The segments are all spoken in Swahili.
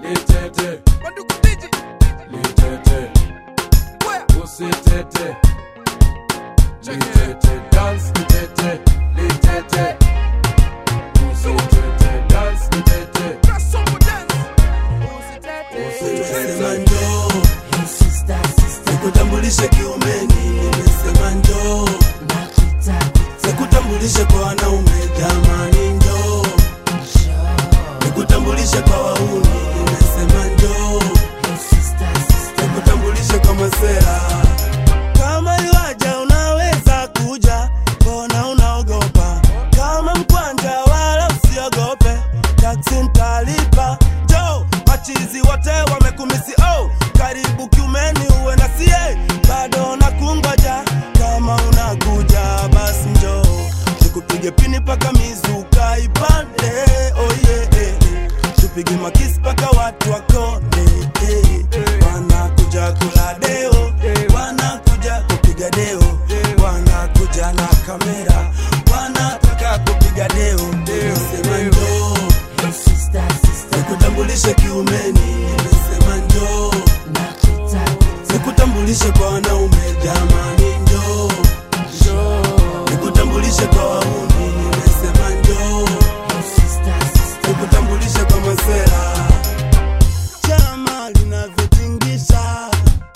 litete Wandugu DJ. litete Where? usitete Check it. litete dance litete litete usitete dance litete Press on for dance. Nimesema njoo nikutambulishe kiumeni, nimesema njoo nikutambulishe kwa wanaume, jamani njoo nikutambulishe kwa wauni, nimesema njoo nikutambulishe kwa masera. Kama iwaja unaweza kuja, mbona unaogopa? Kama mkwanja wala usiogope, taksi ntalipa. Jo, machizi wote wamekumisi oh, karibu kiumeni uwe na sie, bado nakungoja. Kama unakuja basi njoo nikupige pini paka mizuka ipande, oh yeah, eh, eh. tupige makisi paka watu wakone eh, eh. wanakuja kula deo, wanakuja kupiga deo, wanakuja na kamera, wanataka kupiga deo. Nimesema njoo nikutambulishe kiumeni, nimesema njoo nikutambulishe kwa wanaume, jamani njoo nikutambulishe kwa wauni, nimesema njoo nikutambulishe kwa masera. Chama linavyotingisha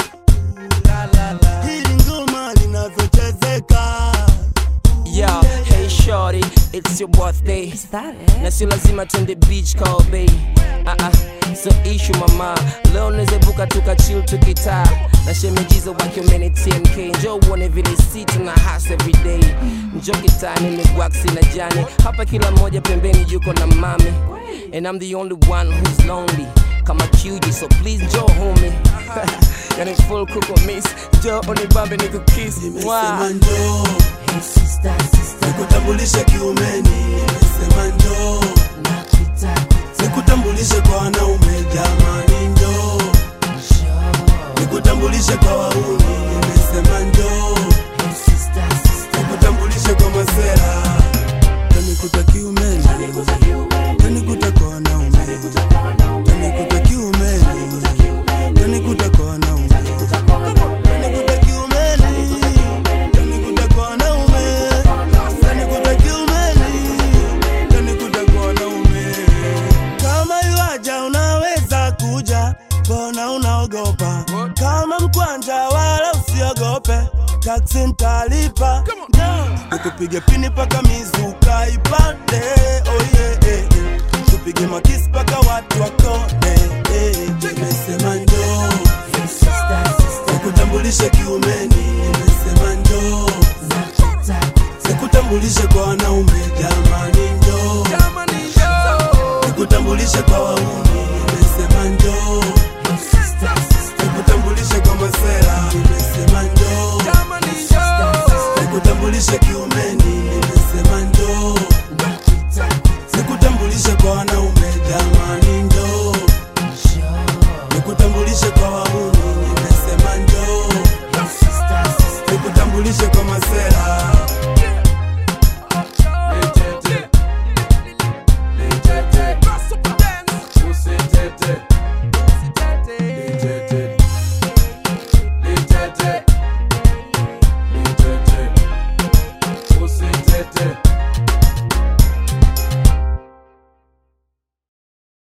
hili ngoma linavyochezeka Yo, hey shorty, it's your birthday. Is that it? Na sio lazima twende beach call bay. Ah ah, so issue mama. Leo nezebuka tuka chill tukitaa. Na shemejizo wake umeni TMK. Njoo uone vile si tuna hustle every day. Njoo kitani ni waxi na jani. Hapa kila mmoja pembeni yuko na mami. And I'm the only one who's lonely. Kama QG, so please njoo homie. yani full kuko miss. Njoo unibambe nikukiss. nimesema Mwah. njoo nikutambulishe kiumeni, nimesema njoo nikutambulishe kwa wanaume, jamani njoo nikutambulishe kwa wauni, nimesema njoo nikutambulishe kwa masera, tanikuta kiumeni, tanikuta kwa wanaume, tanikuta kiumeni, tanikuta kwa wanaume, tanikuta kiumeni, tanikuta kwa wanaume, tanikuta kiumeni, tanikuta kwa wanaume. Kama iwaja unaweza kuja, mbona unaogopa? Kama mkwanja wala usiogope, taksi ntalipa. Nikupige pini paka mizuka ipande, oh yeah, eh, eh. tupige makisi paka watu wakone. eh. Nimesema njoo nikutambulishe kiumeni, nimesema njoo nikutambulishe kwa wanaume, jamani njoo Jamani, yo. nikutambulishe kwa wauni, nimesema njoo nikutambulishe kwa masera, nimesema njoo Jamani, yo. nikutambulishe kiumeni,